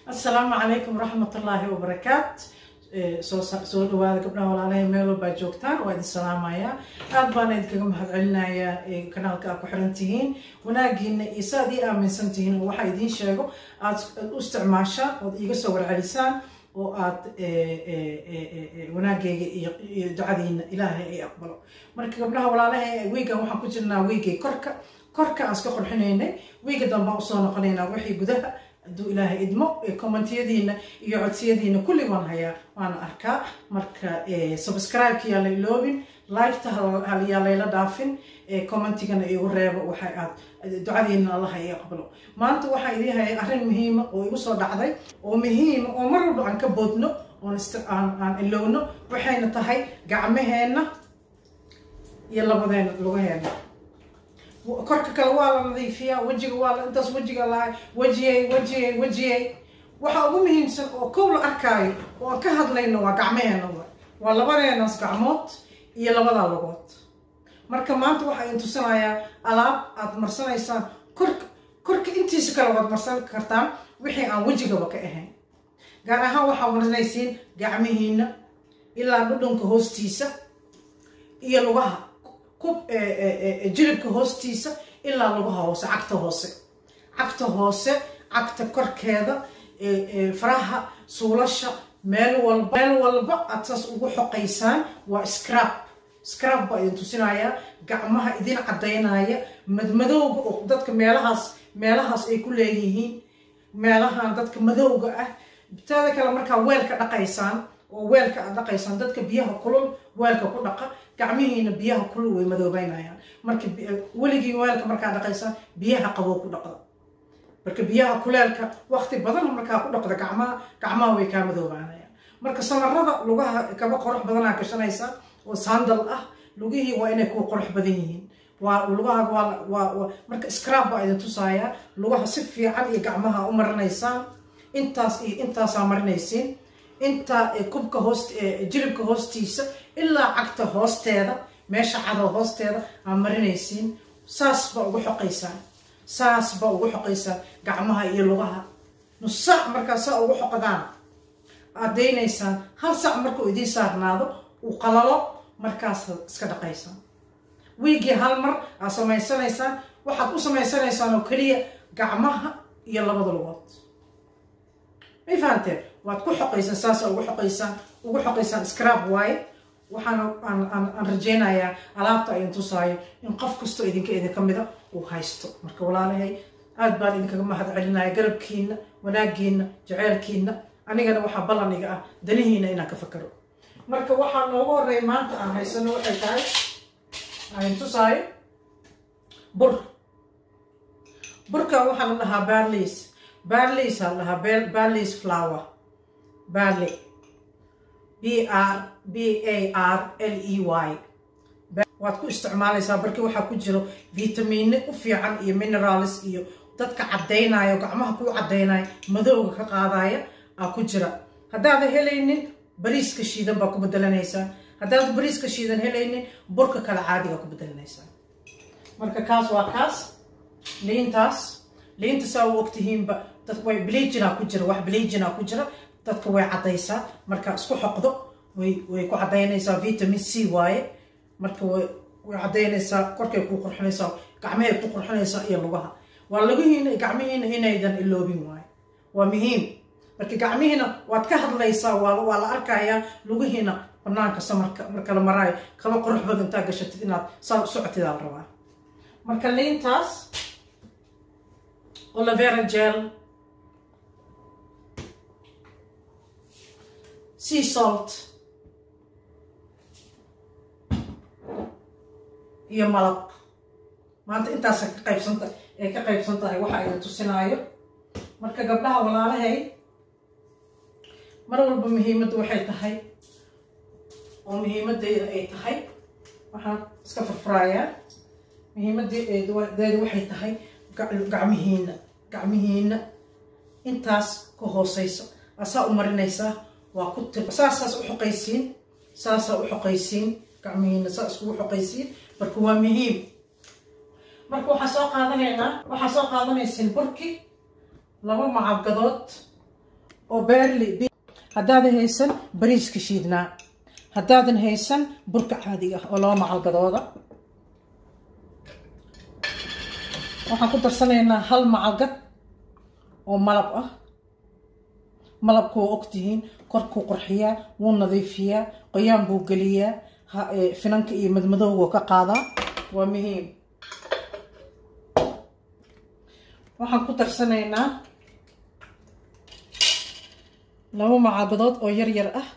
asalaamu calaykum waraxmatullaahi wabarakaat soo dhawaada gabdhaha walaalahay meel walbaa joogtaan waa idin salaamayaa aad baana idinkaga mahad celinayaa kanaalka aad ku xiran tihiin wanaagiina iyo saaad ii aaminsan tihiin oo waxaa idiin sheego aad u isticmaashaan ood iiga soo warcelisaan oo aad wanaagayga iyo ducadiina ilaahay ay aqbalo marka gabdhaha walaalahay wiigan waxaan ku jirnaa wiigay korka korka aan iska qorxinaynay wiiga dambaan usoo noqonaynaa wixii gudaha hadduu ilaahay idmo commentiyadiina iyo codsiyadiina kulli waan hayaa waana arkaa marka subscribe-ka yaa la iloobin liketa yaa layla dhaafin commentigana igu reebo waxa aad ducadiina allaha i aqbalo maanta waxaa idii hayay arrin muhiima oo igu soo dhacday oo muhiima oo mar walba aan ka boodno oon aan ilowno waxayna tahay gacmaheenna iyo labadeena lugaheena korka kale waa la nadiifiyaa wejiga waa la intaas wejiga lahay wejiyey wejiyey wejiyey waxa ugu muhiimsan oo kow la arkaayo oo aan ka hadlayno waa gacmaheena wa waa labadeenaas gacmood iyo labadaa lugood marka maanta waxaa idin tusinayaa alaab aad marsanaysaan korka korka intiisa kale waad marsan kartaan wixii aan wejigaba ka ahayn gaar ahaan waxaa marsanaysiin gacmihiina ilaa dhudhunka hoostiisa iyo lugaha jilibka hoostiisa ilaa lugaha hoose cagta hoose cagta hoose cagta korkeeda faraha suulasha meel walba meel walba aad saas ugu xoqaysaan waa scrab scrab baa idin tusinayaa gacmaha idin caddaynaya madmadowga oo dadka meelahaas meelahaas ay ku leeyihiin meelahan dadka madowga ah teeda kale markaa weelka dhaqaysaan oo weelka aad dhaqaysaan dadka biyaha kulul weelka ku dhaqa gacmihiina biyaha kulul way madoobeynayaan marka weligii weelka markaa dhaqaysaan biyaha qabow ku dhaqda marka biyaha kuleelka waqti badan markaa ku dhaqda gacmaha gacmaha way kaa madoobaanayaan marka samarada lugaha kaba qurux badanaa gashanaysa oo sandal ah lugihii waa inay kuwa qurux badan yihiin waa lugaha waa marka scrab baa idin tusaaya lugaha si fiican iyo gacmaha u marinaysaan intaas iyo intaasaa marinaysiin inta kubka hoost jilibka hoostiisa ilaa cagta hoosteeda meesha cadow hoosteeda aa marinaysiin saas baa ugu xoqaysaan saas baa ugu xoqaysaan gacmaha iyo lugaha nus saac markaa saa ugu xoqdaan aad daynaysaan hal saac markuu idiin saarnaado uu qalalo markaas iska dhaqaysaan wiigii hal mar aad samaysanaysaan waxaad u samaysanaysaan oo keliya gacmaha iyo labada lugood may fahanteen waad ku xoqaysaan saasa ugu xoqaysaan ugu xoqaysaan scrab waaye waxaana aan rajaynayaa alaabta idin tusaayo in qof kastoo idinka idinka mida uu haysto marka walaalahay aad baan idinkaga mahad celinaya garabkiina wanaagiina jaceylkiina anigana waxaa ballan iga ah danihiina inaan ka fakaro marka waxaa noogu horeeya maanta aan haysano waxay tahay aan tusaayo bur burka waxaa la dhahaa barleys barleys aa la dhahaa barleys flower barley b r b a r l e y waad ku isticmaalaysaa barki waxaa ku jiro vitamiino u fiican iyo minerals iyo dadka caddaynayo gacmaha kuu caddaynayo madowga ka qaadaya aa ku jira haddaadan helaynin bariiska shiidan baa ku bedelanaysaa haddaad bariiska shiidan helaynin burka kale caadigaa ku bedelanaysaa marka kaas waa kaas liintaas liinta saa u ogtihiinba dad way bleijinaa ku jira wax bleijinaa ku jira dadka way caddaysaa marka isku xoqdo way way ku caddaynaysaa vitamin c waaye marka way way caddaynaysaa korkay ku qurxinaysaa gacmahay ku qurxinaysaa iyo lugaha waa lugihiina gacmihiina inaydan iloobin waaye waa muhiim marka gacmihiina waad ka hadlaysaa waa waa la arkayaa lugihiina banaanka samarka marka la maraayo kaba qurux badan intaa gashatid inaad saa u socotidaa la rabaa marka liintaas olivera gel sea salt iyo malab maanta intaasa ka qaybsanta ay ka qaybsan tahay waxa idin tusinaayo marka gabdhaha walaalahay mar walba muhiimadda waxay tahay oo muhiimaddeeda ay tahay waxaan iska farfuraayaa muhiimaddeedu waxay tahay gacmihiina gacmihiina intaas ka hooseysa asaa u marinaysaa waa ku tir saasaas u xoqaysiin saasaa u xoqaysiin gacmihiina saa iskugu xoqaysiin marka waa muhiim marka waxaa soo qaadanaynaa waxaa soo qaadanaysiin burki laba macabgadood oo beerli haddaadan haysan bariiska shiidnaa haddaadan haysan burka caadiga ah oo laba macalgadooda waxaan ku darsanaynaa hal macalgad oo malab ah malabku waa ogtihiin korkuu qurxiyaa wuu nadiifiyaa qoyaan buu geliyaa finanka iyo madmadowga ka qaadaa waa muhiim waxaan ku darsanaynaa laba macalgadood oo yar yar ah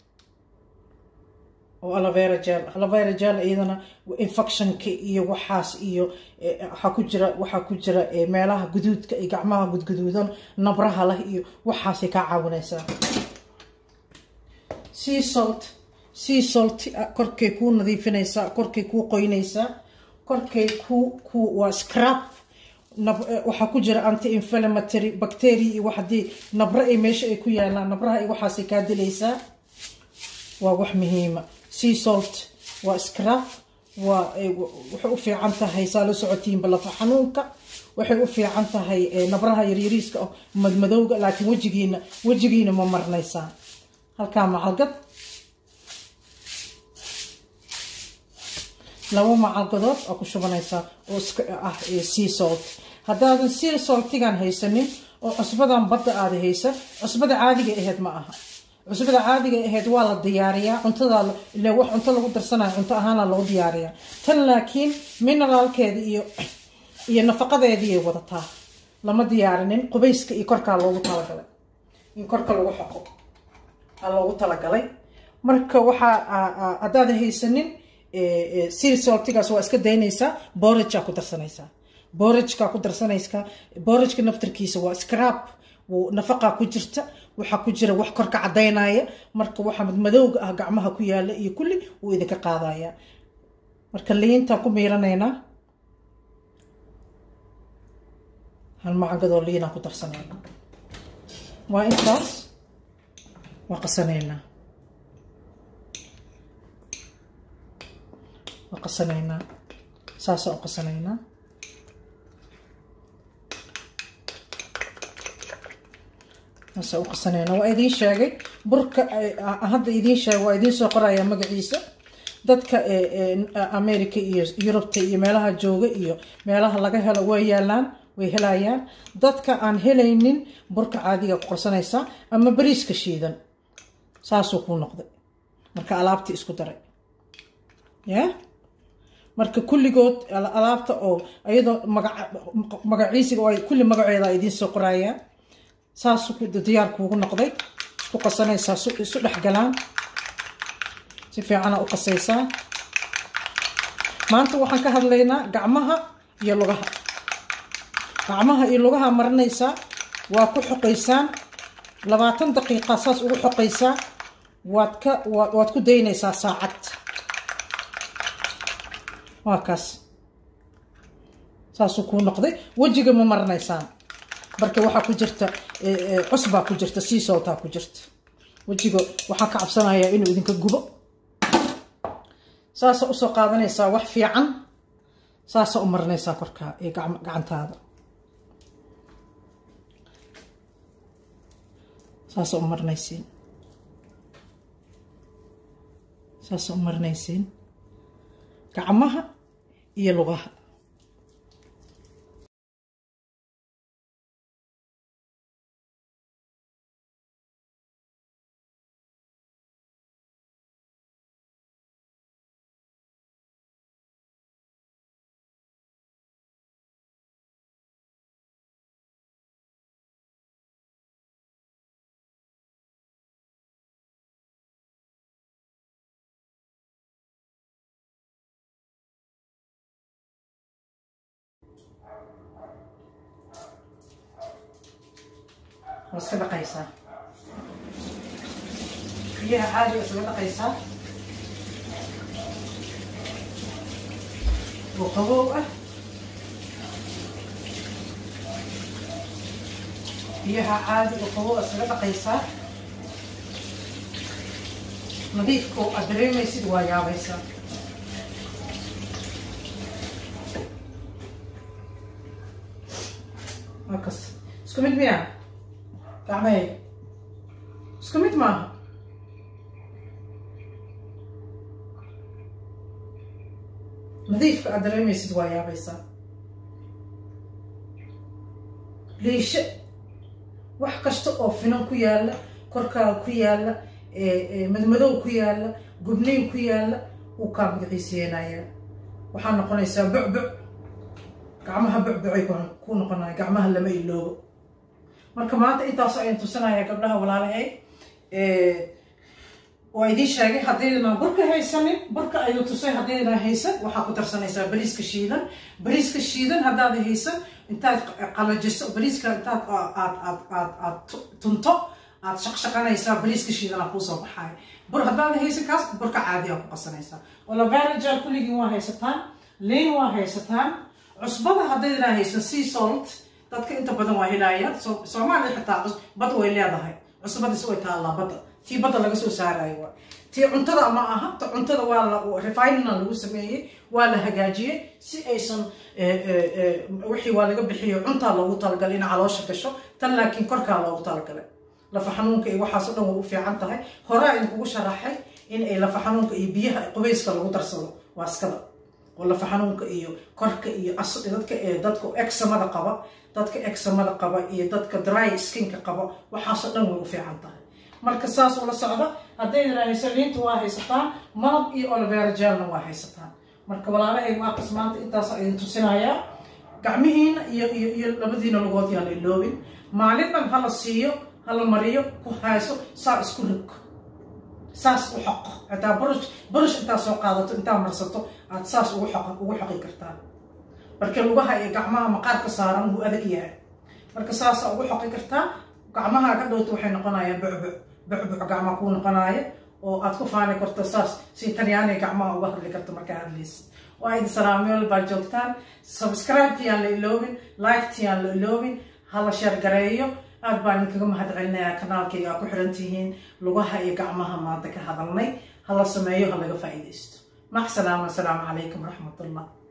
oo alavera jel alavera jel iyadana infectionka iyo waxaas iyo waxaa ku jira waxaa ku jira meelaha guduudka iyo gacmaha gudguduudan nabraha leh iyo waxaasay kaa caawinaysaa sea salt sea salt korkay kuu nadiifinaysaa korkay kuu qoynaysaa korkay ku ku waa scrap waxaa ku jira anti inflammatory bacteria iyo wax haddii nabra ay meesha ay ku yaalaan nabraha iyo waxaasay kaa dilaysaa waa wax muhiima sea salt waa scrap waa waxay u fiican tahay saa la socotiinba lafa xanuunka waxay u fiican tahay nabraha yaryariiska oo madmadowga laakiin wejigiina wejigiina ma marnaysaa halkaa macalgad laba macalgadood oo ku shubanaysaa oo ah sea salt haddaadan sea saltigan haysanin oo cusbadan badda aada haysan cusbada caadiga aheyd ma aha cusbada caadiga ahayd waa la diyaariyaa cuntada ile wax cunto lagu darsanayo cunto ahaana lagu diyaariyaa tan laakiin mineraalkeeda iyo iyo nafaqadeediiay wadataa lama diyaarinin qubayska iyo korkaa loogu talagalay in korka lagu xoqo aa loogu talagalay marka waxaa haddaada haysanin sea saltigaas waa iska daynaysaa borajaa ku darsanaysaa borajkaa ku darsanaysaa borajka naftarkiisa waa scrap nafaqaa ku jirta waxaa ku jira wax korka cadaynaya marka waxaa madmadowga ah gacmaha ku yaala iyo kulli wuu idinka qaadaya marka liintaan ku miiranaynaa hal macagadoo liinaan ku darsanayna waa intaas waa qasanaynaa waa qasanaynaa saasaan u qasanaynaa saasa u qasanayna waa idiin sheegay burka hadda idiin sheegay waa idiin soo qoraya magaciisa dadka america iyo yurubta iyo meelaha jooga iyo meelaha laga helo way yaalaan way helayaan dadka aan helaynin burka caadiga ku qorsanaysaa ama bariiska shiidan saasuu kuu noqday marka alaabtii isku daray ya marka kulligood alaabta oo iyadoo magaciisiga oo kulli magaceeda idiin soo qoraya saasuu diyaar kuugu noqday isku qasanaysaa isu dhex galaan si fiicana u qasaysaa maanta waxaan ka hadlaynaa gacmaha iyo lugaha gacmaha iyo lugaha marinaysaa waa ku xoqaysaan labaatan daqiiqa saas ugu xoqaysaa waad ka waad ku daynaysaa saacad waa kaas saasuu kuu noqday wejiga ma marinaysaan marka waxaa ku jirta cusbaa ku jirta siisoltaa ku jirta wejiga waxaan ka cabsanayaa inuu idinka gubo saasa usoo qaadanaysaa wax fiican saasa u marinaysaa korkaa ee gacantaada saasa u marinaysiin saasa u marinaysiin gacmaha iyo lugaha waa iska dhaqaysaa biyaha caadiga iskaga dhaqaysaa oo qabow ah biyaha caadi oo qabow iskaga dhaqaysaa nadiifka oo aad dareemaysid waa yaabaysaa waa kas isku mid miyaa gacmahayga isku mid maaha nadiifka aad dareemaysid waa yaabaysaa liishe wax kasta oo finan ku yaalla korkaaga ku yaalla madmadow ku yaalla gubnayn ku yaalla uu kaa magaciiseenayaa waxaa noqonaysaa bucbuc gacmaha bucbucay ku noqonaya gacmaha lama iloobo marka maanta intaas ayaan tusinaya gabdhaha walaalahay waa idiin sheegay haddaydana burka haysanin burka ayuu tusay haddaydana haysan waxaa ku darsanaysaa bariiska shiidan bariiska shiidan haddaad haysan intaad qalajiso bariiska intaad aad aad aad aad tunto aad shaqshaqanaysaa bariiska shiidana kuusoo baxaaya bur haddaad haysan kaas burka caadiyaa ku qasanaysaa olavarajal kulligiin waa haysataan liin waa haysataan cusbada haddaydana haysan sea salt dadka inta badan waa helaayaan soomaaliya xitaa bad way leedahay cusbadis way taallaa badda tii badda laga soo saarayo waa tii cuntada ma aha ta cuntada waa la refinina lagu sameeyey waa la hagaajiyey si aysan wixii waa laga bixiyo cuntaa loogu talagalay in caloosha gasho tan laakiin korkaa loogu talagalay lafa xanuunka iyo waxaas o dhan way u fiican tahay horaa idinkugu sharaxay in ay lafa xanuunka iyo biyaha qubayska lagu darsado waa iskada oo lafa xanuunka iyo korka iyo dadka dadka examada qaba dadka examada qaba iyo dadka dry skinka qaba waxaasoo dhan way u fiican tahay marka saas ula socda haddaydana hayso liinta waa haysataan malab iyo oliverajelna waa haysataan marka walaalahay maaqas maanta intaas idin tusinayaa gacmihiina iyo iyo iyo labadiina lugood yaan la iloobin maalin dhan hala siiyo hala mariyo ku hayso saa isku rog saas u xoqo hataa burush burush intaa soo qaadato intaa marsato aad saas ugu xoq ugu xoqi kartaa marka lugaha iyo gacmaha maqaarka saaran wuu adag yahay marka saasa ugu xoqi kartaa gacmaha ka dhowta waxay noqonayaan bucbuc bucbuc gacmaha kuu noqonaya oo aad ku faani karto saas si talyaaniga gacmaha uga hadli karto markaa hadlaysid waa idin salaameel baa joogtaan subscribe-tiyaan la iloobin like-tiyaan la iloobin hala sheer gareeyo aad baan idinkaga mahad celinayaa kanaalkayga aa ku xiran tihiin lugaha iyo gacmaha maanta ka hadalnay hala sameeyo ha laga faa'iidaysto mac salaama asalaamu calaykum waraxmatullah